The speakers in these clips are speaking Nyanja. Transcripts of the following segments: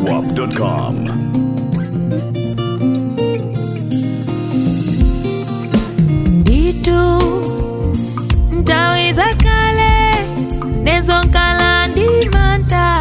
zwarp.com. nditu nthawi zakale nezonkala ndimanta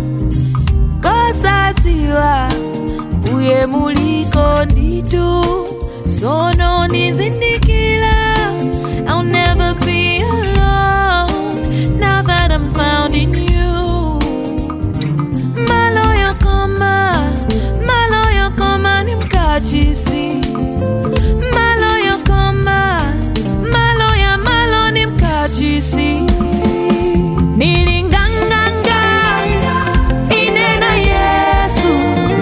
kosaziwa mbuye muliko nditu sono nizindikila I'll never be alone now that I'm found in you maloyo koma maloyo koma ni mkachisi maloyo koma maloya malo ni mkachisi nilinganganga inena yesu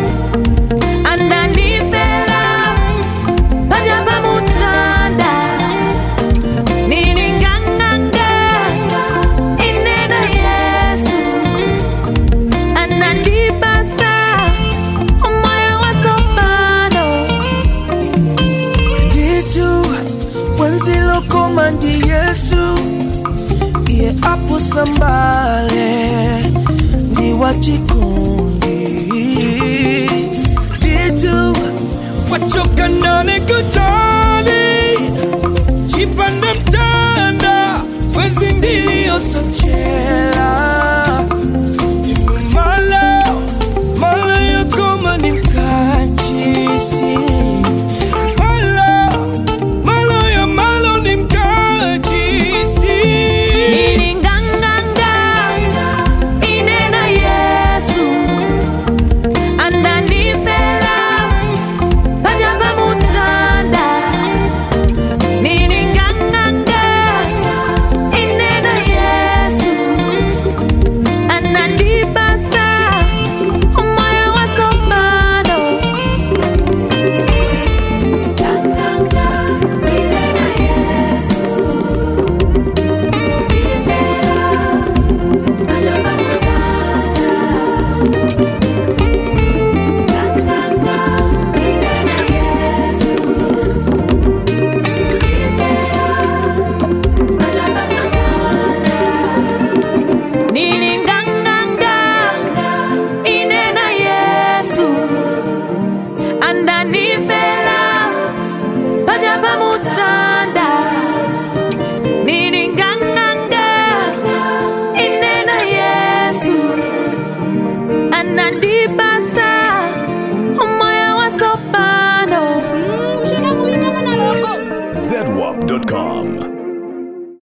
andanifela pajamba mutanda nilinganganga inena yesu anandibasa umoya wasomano nditu wenzilokoma ndi yesu iye apusambale ndi wachikundi nditu wachoka ndani kutali chipanda mtanda wezi ndiliyosochela